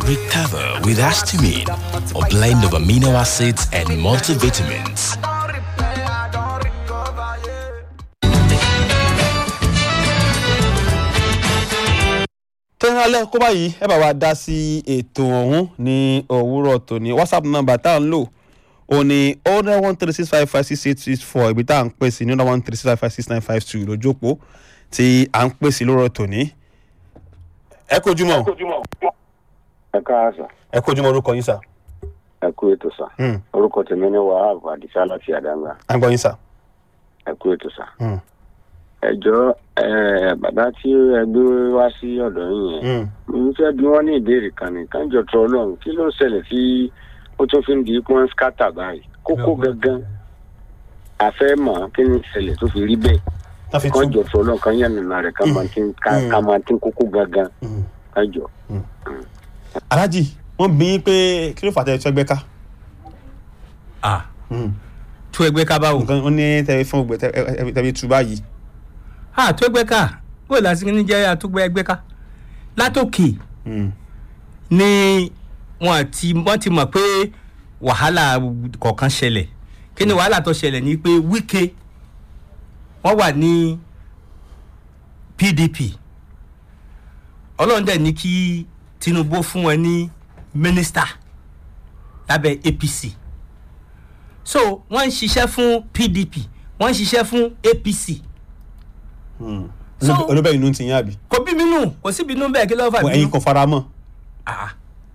Greek cover with histamine, a blend of amino acids and multivitamins. tẹ́lẹ̀ kó báyìí ẹ bá wa dá sí ètò ọ̀hún ní òwúrọ̀ tòní whatsapp number tá à ń lò ó ní oh nine one three six five five six eight six four ibi tá à ń pè sí ní oh nine one three six five five six nine five two lójú òpó tí à ń pè sí lórọ̀ tòní. ẹ kojú mọ́ ẹ káàsà ẹ kojú mọ́ orúkọ yín sà. ẹ kú ètò sà Hmm, orúkọ tèmi ní wahab adisa láti àdàgbà à ń gbọ́ yín sà. ẹ kú ètò sà. Hmm, ẹjọ ẹ bàbá tí ẹ gbé wá sí ọdọ yín yẹn hmm. n fẹ bí wọn ní ìbéèrè kan ní kánjọ tó ọlọrun kí ló ń ṣẹlẹ̀ tí ó tún fi ń di pọn skata báyìí kókó gangan àfẹ mọ kí ni ìṣẹ̀lẹ̀ tó fi rí bẹ́ẹ̀ wọ́n fi tún. kánjọ tó ọlọrun kan yẹn nínú rẹ ká máa tí Mm. ká máa tí kókó gangan Hmm. kánjọ. alájì wọ́n bí yín pé kí ló fà tẹ́ ẹ fẹ́ gbẹ́ ká. ah Hmm. tó ẹgbẹ́ ká báwo. nǹkan ó ní tẹ́ fún ògbẹ́ tẹ́ fi tú báyìí. ah tó ẹgbẹ́ ká bó lásìkò ní jẹ́ àtúgbẹ́ ẹgbẹ́ ká látòkè Hmm. ni wọ́n ti wọ́n ti mọ̀ pé wàhálà kọ̀ọ̀kan ṣẹlẹ̀ kí ni wàhálà tó ṣẹlẹ̀ ni pé wíkẹ́ wọ́n wà ní pdp ọlọ́run dẹ̀ ní kí tinubu fún wọn ní mínísítà lábẹ́ apc so wọ́n ń ṣiṣẹ́ fún pdp wọ́n ń ṣiṣẹ́ fún apc Hmm. So- olóbẹ̀ inú ti yín àbí. kò bí bínú kò sí bínú bẹ́ẹ̀ kí ló fà Wọ ẹ̀yin bínú. kò fara mọ́. Ah.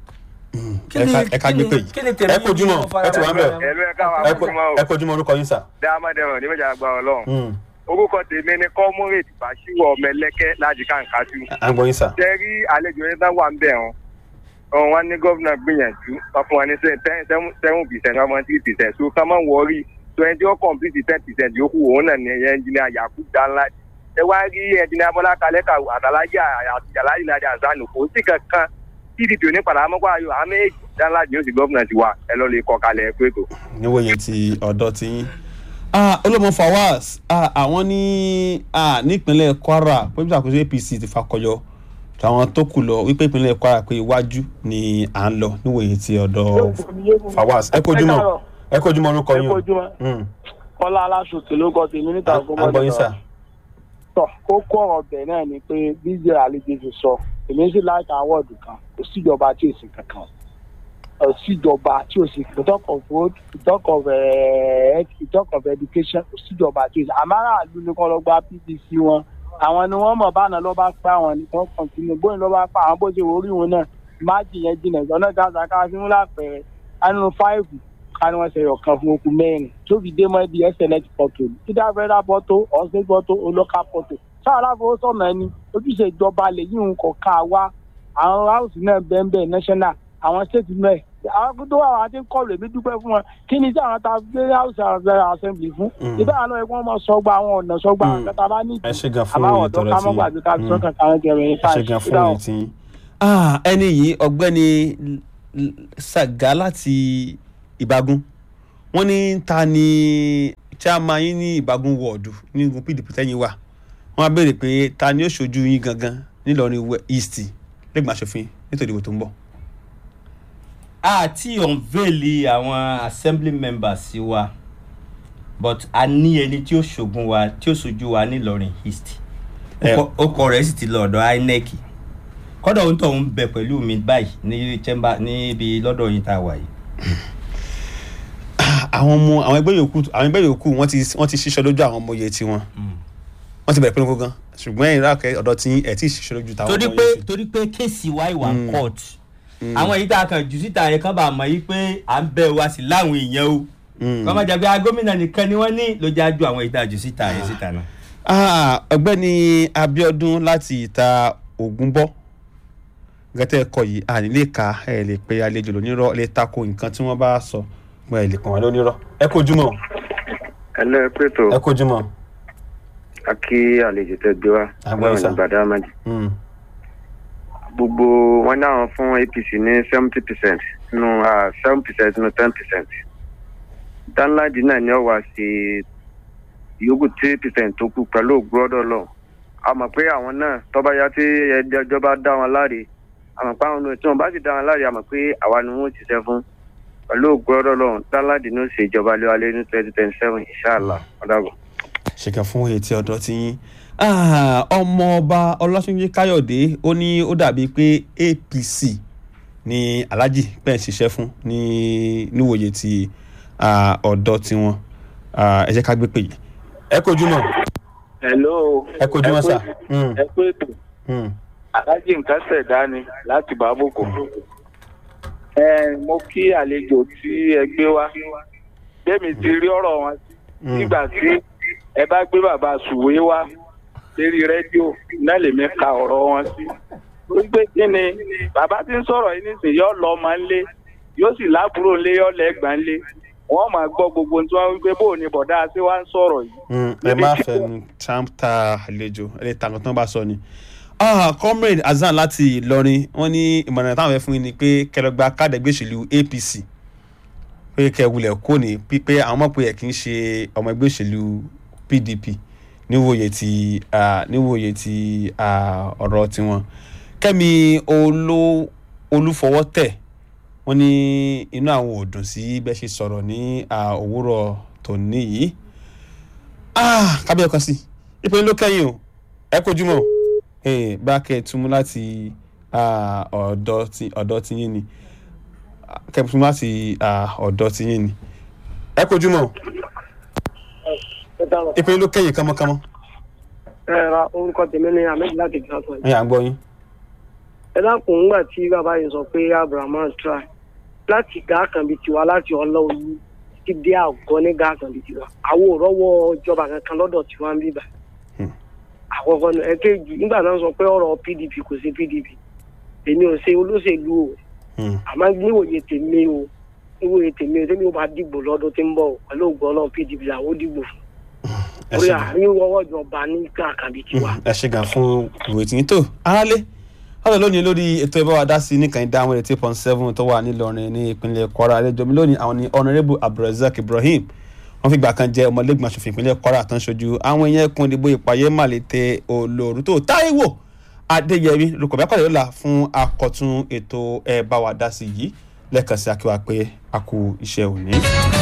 Kí ẹ ni- ká- ẹ ká kí gbé ni- pè yìí. kí ni tèmi ẹ kojú mọ́ yìí fara ẹ ti wà ń bẹ̀. mọ́? ẹ̀lú ẹ̀ka wà ẹ fún ko- ma o ẹ kojú mọ́ orúkọ yín sà. dáadáa ní méjì àgbà ọlọ́run Hmm. orúkọ tèmi ni kọ́múrèdì bàṣírò ọmọ ẹlẹ́kẹ́ láti kàǹkàtú à ń gbọ́ yín sà. ṣe rí àlejò yẹn tán wà ń bẹ̀ wọn ọ̀hún wọn ní gómìnà gbìyànjú wọn fún wọn ní seven percent ọmọ three percent so ká má wọrí twenty ó complete ten percent yòókù òun náà ní ẹnjìnìà yakub danla ẹ wá rí ẹnjìnìà bọ́lá kalẹ́kà àtàlájà àtìjàláyì lájà àzánù kò sí kankan pdp onípadà amọ́kọ́ ayọ̀ àmì èjì danla ni ó sì gómìnà ti wà ẹ lọ́ọ́ lè kọ́ kalẹ̀ ẹ pé tó. níwòye ti ọ̀dọ́ ti yín. Ah, olómọ fawaz ah, àwọn ní ah, nípínlẹ̀ kwara pé bí àkóso apc ti fakọyọ táwọn tó kù lọ wípé ìpínlẹ̀ kwara pé iwájú ni à ń lọ níwòye ti ọ̀dọ́ fawaz ẹ kojú mọ́ ẹ kojú mọ́ orúkọ yín o. Hmm, kọ́lá aláṣòkè ló kọ́ tèmi níta à à ń gbọ́ yín sà. tọ̀ kókó ọ̀rọ̀ bẹ̀ náà ni pé bíjẹ́ àlejò ti sọ èmi sì láìka àwọ̀dù kan kò síjọba tí ò sí kankan kò síjọba tí ò sí we talk of road we talk of eh, we talk of education kò síjọba tí ò sí àmàràlú ni kọ́ lọ gba pdc wọn àwọn ni wọ́n mọ̀ báná lọ́ bá pa àwọn ni wọ́n kọ̀ǹtínú bóyá lọ́ bá pa àwọn bó ṣe wò orí wọn náà máàjì yẹn jìnnà ìjọ́nà gaza ká fi ń lápẹ̀rẹ̀ anú fáìfù ká ní wọ́n ṣe ọ̀kan fún okùn mẹ́rin tó fi dé mọ́ ibi ẹsẹ̀lẹ̀tì pọ̀tò either federal pọ̀tò or state pọ̀tò or local pọ̀tò sáà aláfowósọ̀nà ẹni ojúṣe ìjọba lè yí nǹkan ká wá àwọn house náà bẹ́ẹ̀ national àwọn state náà àwọn tó wà wá ti ń kọlù èmi dúpẹ́ fún wọn kí ni tí àwọn ta gbé house assembly fún Mm. ìbá àwọn ẹ̀kọ́ wọn sọgbà àwọn ọ̀nà sọgbà Mm. àkàtà bá ní ẹ ṣe gan fún àbáwọn òye ọ̀dọ́ tọrọ ká tí mọ́ gbàgbé ká Mm. sọ́kàn ká rántí ẹ̀rọ yẹn ẹ ṣe gan fún òye tí yín. Ah, ẹni yìí ọ̀gbẹ́ni L- L- sàgá láti ìbágún wọ́n ní ta ni chairman yín ní ìbágún wọ́ọ̀dù ní igun pdp tẹ́yìn wà wọ́n á béèrè pé ta ni ó ṣojú yín gangan nílọrin we- east lẹ́gbọ̀n aṣòfin nítorí ìbò tó ń bọ̀. àti unveil àwọn assembly members wa but a ní ẹni tí ó ṣògùn wa tí ó ṣojú wa nílọrin east Ẹ- àwọn ọmọ àwọn ẹgbẹ́ yòókù àwọn ẹgbẹ́ yòókù wọ́n ti wọ́n ti ṣiṣẹ́ lójú àwọn ọmọ iye tiwọn wọ́n ti bẹ̀rẹ̀ pinnu gan ṣùgbọ́n ẹ̀yin rákẹ́ ọ̀dọ̀ tí ẹ̀ tí ì ṣiṣẹ́ lójú táwọn torí ọmọ pé iye ti. torí pé kéèsì wa ìwà Mm. court àwọn èyí tá a kàn jù síta yẹn kán bá mọ̀ yí pé à ń bẹ̀ wá sí láwọn èèyàn o Mm. kọ́ máa jẹ́ pé a gómìnà nìkan ni wọ́n ní ló já ju àwọn èyí tá a jù síta yẹn síta náà. Ah, ọ̀gbẹ́ni abiodun láti ìta ògúnbọ gẹ́tẹ́ ẹ̀kọ́ yìí a nílé ka ẹ lè pe àlejò lónírọ́ lè tako nǹkan tí wọ́n bá sọ mo ẹ lè pọn wọn lónírọ́ ẹ kojúmọ́ ẹ lẹ́ pé tó ẹ kojúmọ́ a kí àlejò tẹ gbé wá Àgbọ̀yìn sà. ní gbàdámàjì Mm, gbogbo wọn náà fún apc ní seventy percent nínú seven percent nínú ten percent danladi náà ni ó wá sí yòókù three percent tó kù pẹ̀lú ògbọ́dọ̀ lọ a mọ̀ pé àwọn náà tọ́ba ya tí ẹjọ́ bá dá wọn láre àmọ̀ pé àwọn tí wọ́n bá sì dá wọn láre àmọ̀ pé àwa ni wọ́n ti ṣiṣẹ́ fún pẹ̀lú ògbọ́dọ̀ lọ́run dáńláàdì ní ó ṣe ìjọba lé wa lé ní twenty twenty seven inshallah ọ̀dàbọ̀. ṣèkà fún etí ọ̀dọ́ tí yín Ah, ọmọọba ọlọ́sùnjẹ́ káyọ̀dé ó ní ó dàbí pé apc ni alhaji pẹ̀ ń ṣiṣẹ́ fún ní níwòye ti ah, ọ̀dọ́ tiwọn Ah, ẹ jẹ́ ká gbé pè yìí ẹ kojú mọ́ hello ẹ kojú mọ́ sà Mm, ẹ pé ètò mm. alájí nǹkan ṣẹ̀dá ni láti bàbòkò. ẹ mo kí àlejò tí ẹ gbé wá gbẹ̀mí ti rí ọ̀rọ̀ wọn sí Mm. nígbà tí ẹ bá gbé bàbá sùwé wá lérí rédíò náà lèmi ka ọ̀rọ̀ wọn sí. ó gbé kí ni bàbá tí ń sọ̀rọ̀ yìí nísìnyí yóò lọ ọmọ ńlé yóò sì lábúrò ńlé yóò lẹ́gbàá ńlé wọ́n máa gbọ́ gbogbo ohun tí wọ́n wí pé bóò ni bọ̀dá sí wá ń sọ̀rọ̀ yìí. Mm, ẹ má fẹnu tàǹtà àlejò ẹ lè tàǹkàn tán bá sọ ni. Ah, comrade Hasan láti Ìlọrin wọn ní ìmọ̀ràn táwọn fẹ́ fún yín ni pé kẹlọgba káàdì ẹgbẹ́ òṣèlú APC pé kẹwulẹ̀ kò ní pípé àwọn mọ̀ pé ẹ̀ kì í ṣe ọmọ ẹgbẹ́ òṣèlú PDP níwòye ti ah, níwòye ti ah, ọ̀rọ̀ tiwọn. Kẹ́mi olú olúfọwọ́tẹ̀ wọ́n ní inú àwọn ò dùn sí bẹ́ẹ̀ ṣe sọ̀rọ̀ ní ah, òwúrọ̀ tòní yìí ah kábíyà kan sí ìpínlẹ̀ ló kẹ́yìn o ẹ kojú mọ́ ee bá kẹ́ ẹ túmú láti ah, ọ̀dọ̀ tí ọ̀dọ̀ tí yín ni Ah, kẹ́ ẹ túmú láti ah, ọ̀dọ̀ tí yín ni ẹ kojú mọ́ ìpínlẹ̀ ló kẹ́yìn kánmọ́kánmọ́ ẹ ra orúkọ tèmi ní ahmed láti gbàgbọ́ yìí. ẹ̀yà ń gbọ́ yín. ẹ dákun ńgbà tí bàbá yìí sọ pé abrahamu try láti gá kan bíi tiwa láti ọlọ́ọ̀lù ti dé àgọ́ ní gá kan bíi tiwa àwọn ò rọ́wọ́ ìjọba kankan lọ́dọ̀ tiwa ń bíbà. Hmm. àkọ́kọ́ ní ẹ̀kejì nígbà náà sọ pé ọ̀rọ̀ pdp kò sí pdp èmi ò ṣe olóṣèlú o Hmm. àmọ́ níwòye tèmi o níwòye tèmi o tèmi ò bá dìbò lọ́dún tí ń bọ̀ o pẹ̀lú ògbọ́n ọlọ́run pdp làwọn ò dìbò fún ẹ orí ṣe gan àárín ọwọ́ ìjọba ní gá kan bíi tiwa. ẹ ṣe gan fún ìwé tí yín tó aráalé ọ̀rọ̀ lónìí lórí ètò ìbá wa dá sí nìkan ìdá àwọn eighty point seven tó wà nílọrin ní ìpínlẹ̀ kwara àlejò mi lónìí àwọn ni honourable abdulrasaq ibrahim wọ́n fi gbà kan jẹ́ ọmọlẹ́gbọ̀n aṣòfin ìpínlẹ̀ kwara tó ń ṣojú àwọn èèyàn ẹkùn ìdìbò ìpàyẹ́ màlété olóòrù tó táíwò adéyẹmí lukọ̀ bẹ́ẹ̀ pàdé lọ́la fún akọ̀tún ètò ẹ̀ bá wa dá sí yìí lẹ́ẹ̀kan sí akíwá pé a kú iṣẹ́ òní.